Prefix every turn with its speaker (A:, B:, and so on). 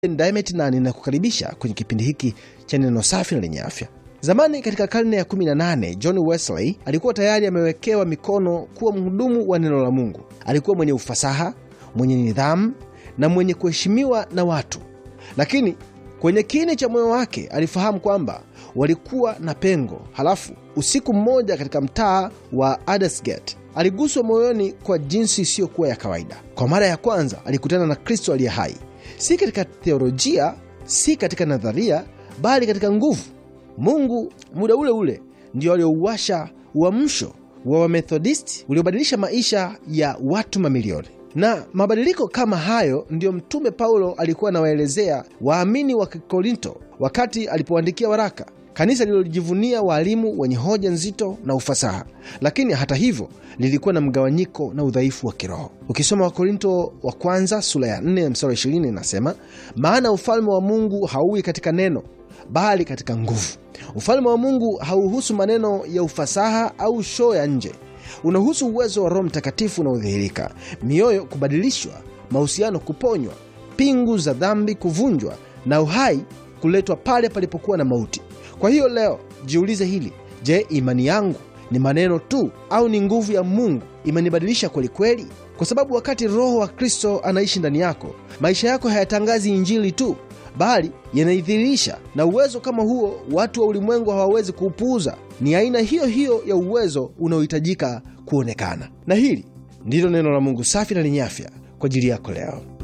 A: Dimet na ninakukaribisha kwenye kipindi hiki cha neno safi na lenye afya. Zamani katika karne ya 18 John Wesley alikuwa tayari amewekewa mikono kuwa mhudumu wa neno la Mungu. Alikuwa mwenye ufasaha, mwenye nidhamu na mwenye kuheshimiwa na watu, lakini kwenye kini cha moyo wake alifahamu kwamba walikuwa na pengo. Halafu usiku mmoja katika mtaa wa Aldersgate aliguswa moyoni kwa jinsi isiyokuwa ya kawaida. Kwa mara ya kwanza alikutana na Kristo aliye hai, si katika theolojia, si katika nadharia, bali katika nguvu. Mungu muda ule ule ndio aliouwasha uamsho wa Wamethodisti uliobadilisha maisha ya watu mamilioni. Na mabadiliko kama hayo ndiyo Mtume Paulo alikuwa anawaelezea waamini wa Korinto wakati alipoandikia waraka, kanisa lililojivunia waalimu wenye hoja nzito na ufasaha, lakini hata hivyo lilikuwa na mgawanyiko na udhaifu wa kiroho. Ukisoma Wakorinto wa kwanza sura ya 4 mstari 20 inasema, maana ufalme wa Mungu hauwi katika neno bali katika nguvu. Ufalme wa Mungu hauhusu maneno ya ufasaha au shoo ya nje unahusu uwezo wa Roho Mtakatifu unaodhihirika, mioyo kubadilishwa, mahusiano kuponywa, pingu za dhambi kuvunjwa, na uhai kuletwa pale palipokuwa na mauti. Kwa hiyo leo jiulize hili: je, imani yangu ni maneno tu au ni nguvu ya Mungu imenibadilisha kwelikweli? Kwa sababu wakati Roho wa Kristo anaishi ndani yako, maisha yako hayatangazi Injili tu bali yanaidhihirisha. Na uwezo kama huo watu wa ulimwengu hawawezi kuupuuza. Ni aina hiyo hiyo ya uwezo unaohitajika kuonekana. Na hili ndilo neno la Mungu safi na lenye afya kwa ajili yako leo.